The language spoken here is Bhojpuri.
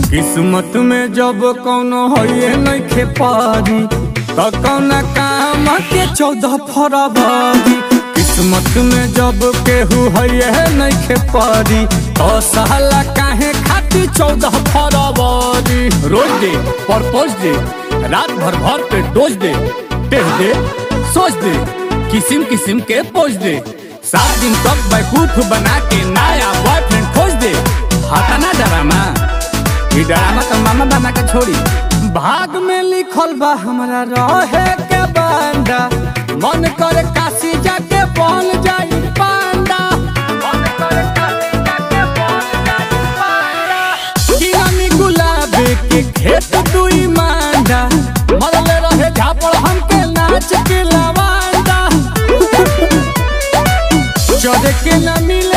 किस्मत में जब कौनो होइए नइखे पारी त कौना काम के चौदह फरवरी किस्मत में जब केहू होइए नइखे पारी तो साला काहे खाती चौदह फरवरी रोज दे परपोज दे रात भर भर पे डोज दे टेह दे सोच दे किसिम किसिम के पोज दे सात दिन तक बैकूफ बना के नया बॉयफ्रेंड खोज दे हटाना डरामा ई डरामा तो मामा बना के छोड़ी भाग में लिखल बा हमरा रहे के बांडा मन करे काशी जाके बन जाई पांडा मन करे काशी जाके बन जाई पांडा किरानी गुलाब के खेत दुई मांडा मरले रहे झापड़ हमके नाच के लवांडा चढ़ के न मिले